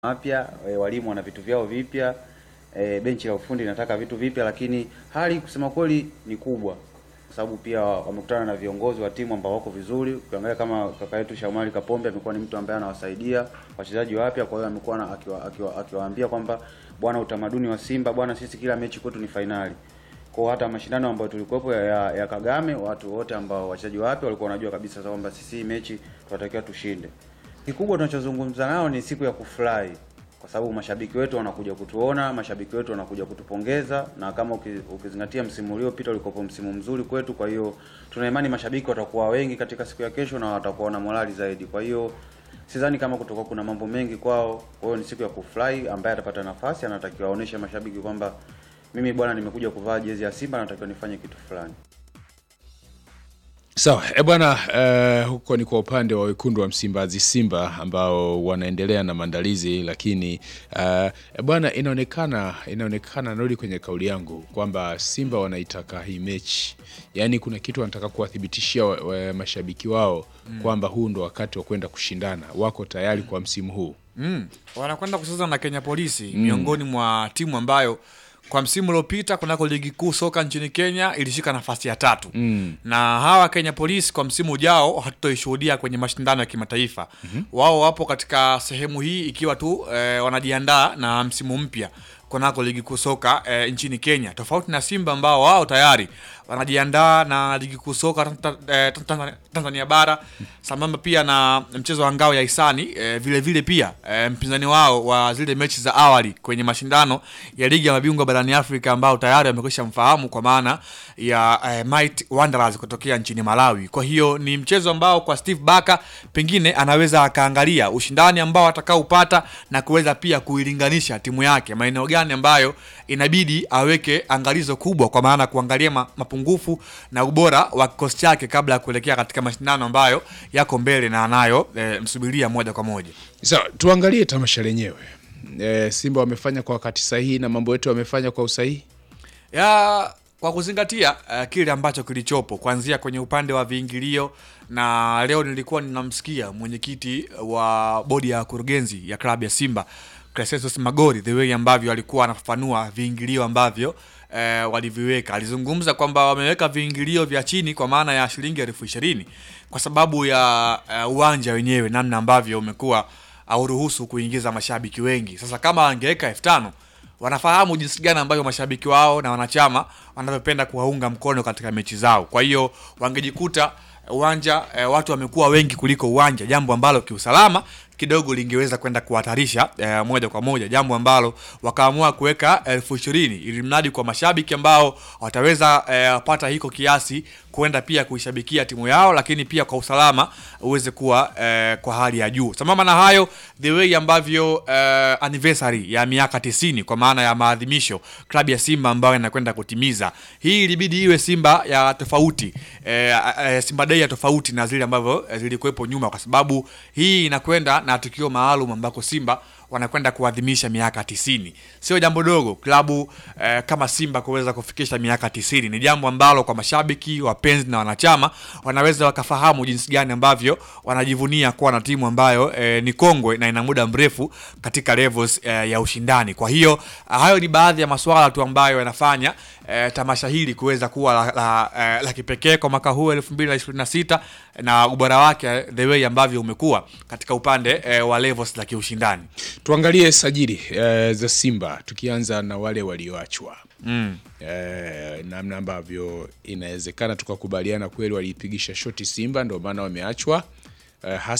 mapya e, walimu wana vitu vyao vipya e, benchi la ufundi linataka vitu vipya, lakini hali kusema kweli ni kubwa, kwa sababu pia wamekutana na viongozi wa timu ambao wako vizuri. Ukiangalia kama kaka yetu Shamari Kapombe amekuwa ni mtu ambaye anawasaidia wachezaji wapya, kwa hiyo amekuwa na- akiwa- akiwa- akiwaambia kwamba bwana, utamaduni wa Simba bwana, sisi kila mechi kwetu ni fainali. Kwa hata mashindano ambayo tulikuwepo ya, ya, ya Kagame, watu wote ambao wachezaji wapya walikuwa wanajua kabisa kwamba sisi hii mechi tunatakiwa tushinde. Kikubwa tunachozungumza nao ni siku ya kufurahi, kwa sababu mashabiki wetu wanakuja kutuona, mashabiki wetu wanakuja kutupongeza, na kama uki- ukizingatia msimu uliopita ulikopo msimu mzuri kwetu. Kwa hiyo tuna imani mashabiki watakuwa wengi katika siku ya kesho na watakuwa na morali zaidi. Kwa hiyo sidhani kama kutoka kuna mambo mengi kwao. Kwa hiyo ni siku ya kufurahi, ambaye atapata nafasi anatakiwa aoneshe mashabiki kwamba mimi bwana, nimekuja kuvaa jezi ya Simba, natakiwa nifanye kitu fulani. Sawa e bwana eh, huko ni kwa upande wa wekundu wa Msimbazi Simba ambao wanaendelea na maandalizi, lakini eh, e bwana, inaonekana inaonekana, narudi kwenye kauli yangu kwamba Simba wanaitaka hii mechi, yaani kuna kitu wanataka kuwathibitishia wa, wa, mashabiki wao kwamba huu ndo wakati wa kwenda kushindana, wako tayari kwa msimu huu. Mm. Wanakwenda kucheza na Kenya Polisi miongoni mwa timu ambayo kwa msimu uliopita kunako ligi kuu soka nchini Kenya ilishika nafasi ya tatu mm. na hawa Kenya Police kwa msimu ujao hatutoishuhudia kwenye mashindano ya kimataifa mm-hmm. wao wapo katika sehemu hii ikiwa tu eh, wanajiandaa na msimu mpya kunako ligi kuu soka eh, nchini Kenya, tofauti na Simba ambao wao tayari wanajiandaa na ligi kuu soka Tanta- eh, Tanta- Tanzania bara sambamba pia na mchezo wa ngao ya hisani eh, vile vile pia eh, mpinzani wao wa zile mechi za awali kwenye mashindano ya ligi ya mabingwa barani Afrika ambao tayari wamekwisha mfahamu kwa maana ya eh, Might Wanderers kutokea nchini Malawi. Kwa hiyo ni mchezo ambao kwa Steve Barker pengine anaweza akaangalia ushindani ambao atakaopata na kuweza pia kuilinganisha timu yake maeneo gani ambayo inabidi aweke angalizo kubwa, kwa maana kuangalia ma, mapungufu na ubora wa kikosi chake kabla ya kuelekea katika mashindano ambayo yako mbele na anayo e, msubiria moja kwa moja. Sawa, tuangalie tamasha lenyewe. E, Simba wamefanya kwa wakati sahihi na mambo yetu wamefanya kwa usahihi. ya kwa kuzingatia uh, kile ambacho kilichopo kuanzia kwenye upande wa viingilio, na leo nilikuwa ninamsikia mwenyekiti wa bodi ya kurugenzi ya klabu ya Simba Crescentus Magori, the way ambavyo alikuwa anafafanua viingilio ambavyo eh, waliviweka. Alizungumza kwamba wameweka viingilio vya chini kwa maana ya shilingi elfu ishirini kwa sababu ya uh, uwanja wenyewe namna ambavyo umekuwa hauruhusu kuingiza mashabiki wengi. Sasa kama angeweka elfu tano wanafahamu jinsi gani ambavyo mashabiki wao na wanachama wanavyopenda kuwaunga mkono katika mechi zao. Kwa hiyo wangejikuta uwanja e, watu wamekuwa wengi kuliko uwanja, jambo ambalo kiusalama kidogo lingeweza kwenda kuhatarisha e, moja kwa moja, jambo ambalo wakaamua kuweka elfu ishirini ili mradi kwa mashabiki ambao wataweza e, pata hiko kiasi kwenda pia kuishabikia timu yao, lakini pia kwa usalama uweze kuwa e, kwa hali ya juu. Sambamba na hayo, the way ambavyo e, anniversary ya miaka 90 kwa maana ya maadhimisho klabu ya Simba ambayo inakwenda kutimiza, hii ilibidi iwe Simba ya tofauti e, e, Simba Day ya tofauti na zile ambavyo e, zilikuwepo nyuma, kwa sababu hii inakwenda na tukio maalum ambako Simba wanakwenda kuadhimisha miaka tisini. Sio jambo dogo klabu eh, kama Simba kuweza kufikisha miaka tisini. Ni jambo ambalo kwa mashabiki, wapenzi na wanachama wanaweza wakafahamu jinsi gani ambavyo wanajivunia kuwa na timu ambayo eh, ni kongwe na ina muda mrefu katika levels eh, ya ushindani. Kwa hiyo hayo ni baadhi ya masuala tu ambayo yanafanya eh, tamasha hili kuweza kuwa la, la, eh, la kipekee kwa mwaka huu 2026 na ubora wake the way ambavyo umekuwa katika upande eh, wa levels za kiushindani. Tuangalie sajili e, za Simba tukianza na wale walioachwa Mm. e, namna ambavyo inawezekana tukakubaliana kweli waliipigisha shoti Simba, ndio maana wameachwa e,